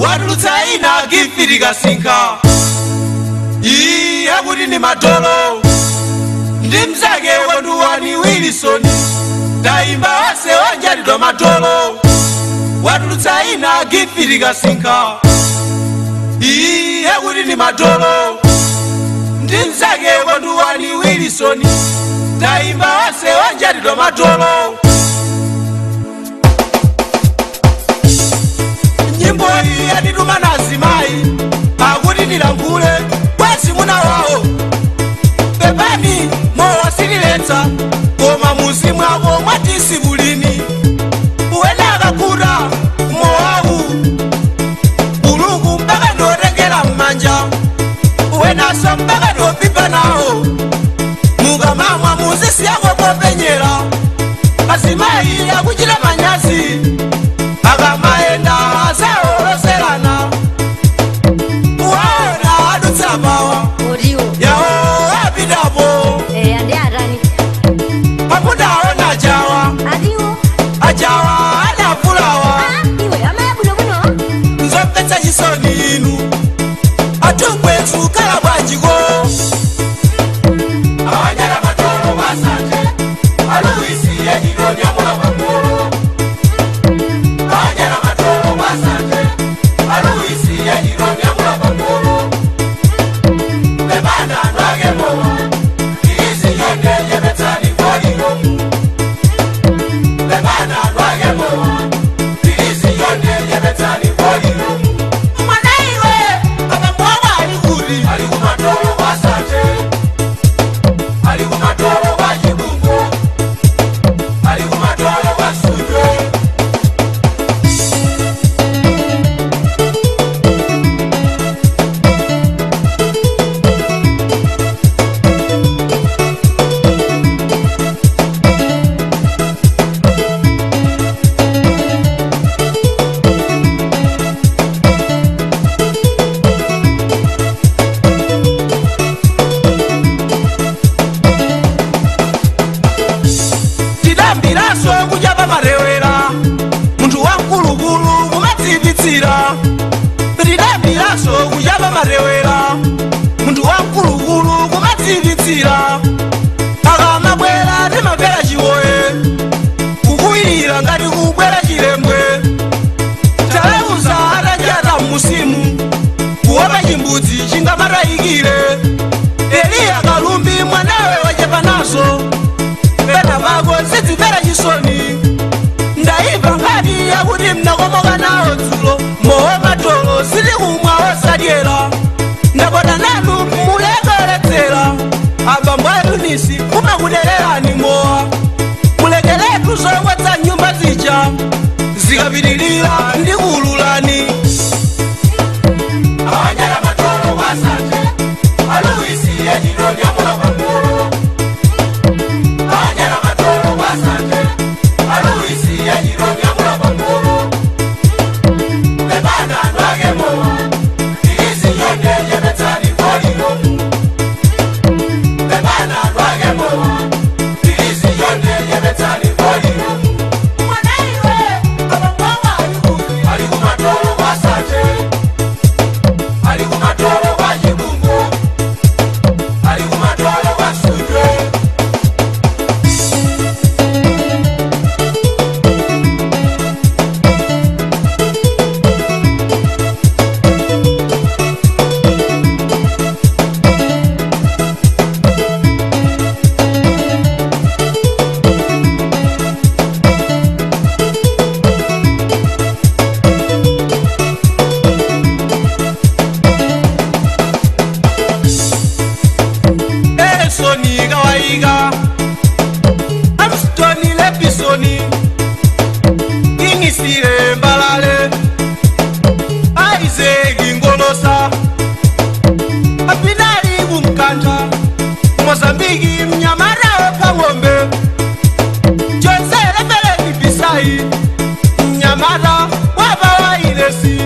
watulutsa ina gifirika sinka iye kuti ndi madolo ndi mzake wanduwani wilisoni tayimba onse wanjatidwa madolo watulutsa ina gifirika sinka iye kuti ndi madolo ndi mzake wanduwani wilisoni tayimba onse wanjatidwa madolo nyimbo iyi yatituma na azimayi akuti ndilankhule kwazimuna wawo pepani mowasililetsa koma muzi mwako mwatisi bulini uwena akakuta mowawu uluku mpaka ndiotengera m'manja uwenaso mpaka ndiopipa nawo mukamamwa muzisiyako popenyera azimayi akuchita manyazi akamayenda asaoloserana waona adutsa mawa Oriwo. yawo apitapo Eh, andi atani. pakudaona jawa Adiwo. ajawa adavulawa Ah, iwe amaya buno buno. nzomvetsa chisoni inu atungwetu kala bwanjiko awanyala matolo basanje aluisi yajilonyamula pangolo awanyala matolo basanje aluisi yajilonyamula pangolo bebana nwagemo iisi yonde yebetani volilomu bebana nwagemo iisi yonde yebetani volilomu mwanaiwe abamwaba ali kuri ali kumatolo kwasanje ali kumatolo kwa chibungo ali kumatolo kwa suje tidambiraso kudya pamarewera munthu wamkulukulu kumadziyipitsira tidambiraso kudya pamarewera munthu wamkulukulu kumadziyipitsira akamabwera timabwera chiwoye kukuwirira ngati kubwera chilembwe taleuza atajata mmusimu kuopa chimbudzi chingamatayikire eliya kalumbi mwanawe wachepa naso pena pako zidzimvera chisoni ndayimva nkhani yakuti mnakomoka nawo dzulo mowe matolo zili kumwa osadyera ndakota nanu mulekeletsera abambo atunisi kumakudererani mowa mulekeletu zowetsa nyumba zija zikapitilira ndi kuululani awanyala matolo kwasanje aluisi yajidonyamula pangolo awanyala matolo kwasanje aluisi yajidonyamula pangolo bebana nwagemo iisi yonde yebetani volilomu bebana nwagemo iisi yonde yebetani volilomu mwanaiwe abamwama alikuli ali kumatolo kwasanje ali kumatolo kwa chibungo ali kumatolo kwa suje Edisoni kawaiga Amstoni lepisoni Kingisire mbalale Isaac ngolosa Apinali kumkanta Mozambiki mnyamara wepa ng'ombe Jose lebele kibisai Mnyamara wapa wailesi